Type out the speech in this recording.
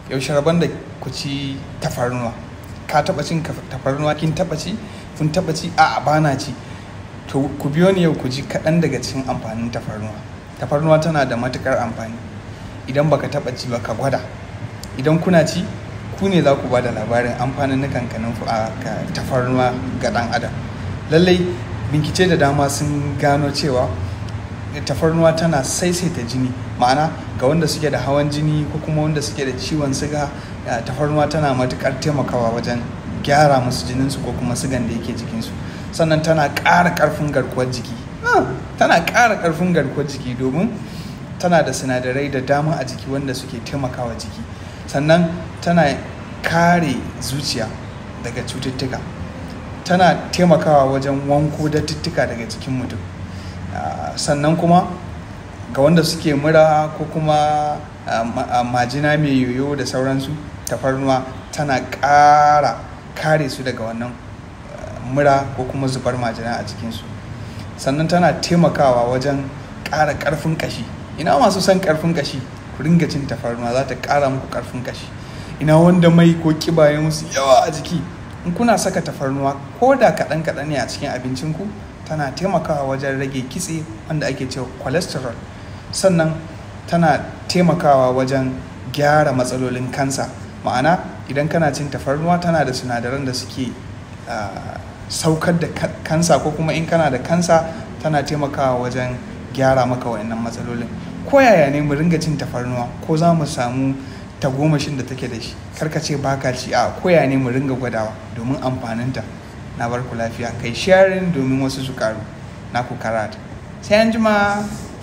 yaushe rabon da ku ci tafarnuwa ka taba cin tafarnuwa kin taba ci kun taba ci a bana ci to ku biyo ni yau ku ji kaɗan daga cikin amfanin tafarnuwa tafarnuwa tana da matukar amfani idan baka taba ci ba ka gwada idan kuna ci ku ne za ku ba da labarin amfanin nukankanin a tafarnuwa ga ɗan adam lallai bincike da dama sun gano cewa tafarnuwa tana saisaita jini ma'ana ga wanda suke da hawan jini ko kuma wanda suke da ciwon siga tafarnuwa tana matukar taimakawa wajen gyara musu jininsu ko kuma sigan da yake jikinsu sannan tana ƙara ƙarfin garkuwar jiki tana ƙara ƙarfin garkuwar jiki domin tana da sinadarai da dama a jiki wanda suke taimakawa jiki sannan tana kare zuciya daga cututtuka tana taimakawa wajen wanko datuttuka daga jikin mutum sannan kuma ga wanda suke mura ko kuma majina mai yoyo da sauransu tafarnuwa tana ƙara kare su daga wannan mura ko kuma zubar majina a jikinsu sannan tana taimakawa wajen ƙara ƙarfin ƙashi ina masu son ƙarfin ƙashi ku ringa cin tafarnuwa za ta ƙara muku ƙarfin ƙashi ina wanda mai ko ƙiba ya musu yawa a jiki in kuna saka tafarnuwa ko da kaɗan kaɗan ne a cikin abincinku tana taimakawa wajen rage kitse wanda ake cewa cholesterol sannan tana taimakawa wajen gyara matsalolin kansa ma'ana idan kana cin tafarnuwa tana da sinadaran da suke saukar da kansa ko kuma in kana da kansa tana taimakawa wajen gyara maka wa'annan matsalolin ko yaya ne mu ringa cin tafarnuwa ko za mu samu tagomashin da take da shi karka ce baka ci a koya ne mu ringa gwadawa domin amfaninta na barku lafiya kai sharing domin wasu su karu na ku karata sai an jima